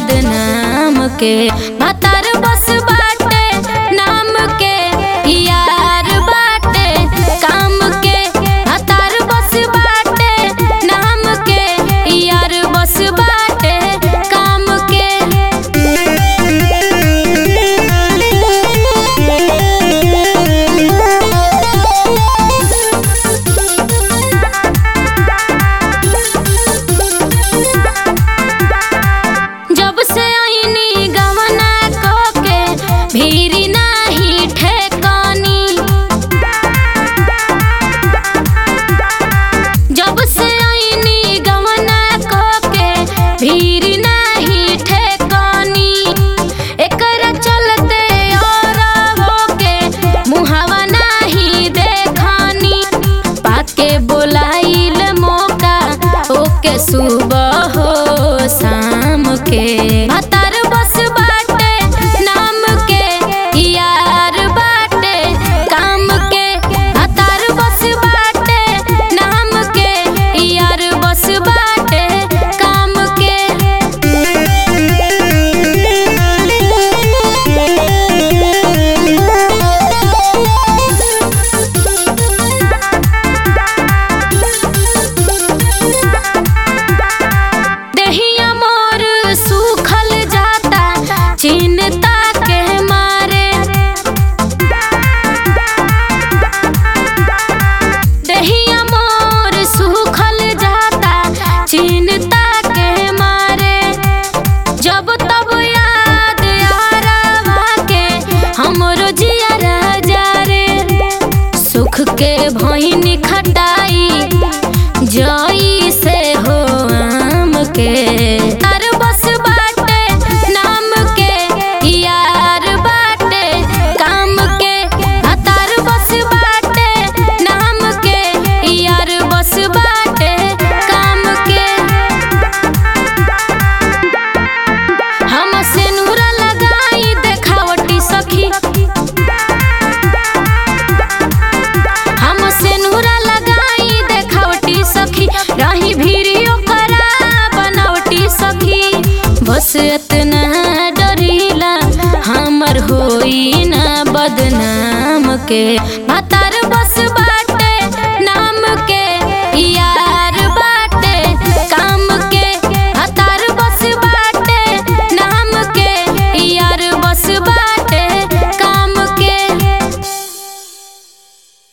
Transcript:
बदनाम के भतार बस बाटे नाम के यार बाटे काम के भतार बस बाटे नाम के यार बस बाटे काम के जब से आईनी गवना को के भीरी नाही ठेकानी जब से आईनी गवना को के भीरी नाही ठेकानी एकरा चलते और होके मुहावा नाही देखानी पाके बोलाइल मौका ओके सुबह हो शाम के भतार बस बाटे नाम के यार बाटे काम के भतार बस बाटे नाम के यार बस बाटे काम के देहिया मोर सूखल जाता चिन्ता के मारे देहिया मोर सूखल जाता चिन्ता के मारे जब तब याद आरवा के हमरो जिया राजा रे सुख के भईनी खटाई जई से हो आम के तार बस बाटे नाम के यार बाटे काम के आ तार बस बाटे नाम के यार बस बाटे काम के हम सेनुरा लगाई देखावटी सखी हम सेनुरा लगाई देखावटी सखी रही भीड़ियो करा बनावटी सखी बस इतना डरीला हमर होई ना बदनाम के भतार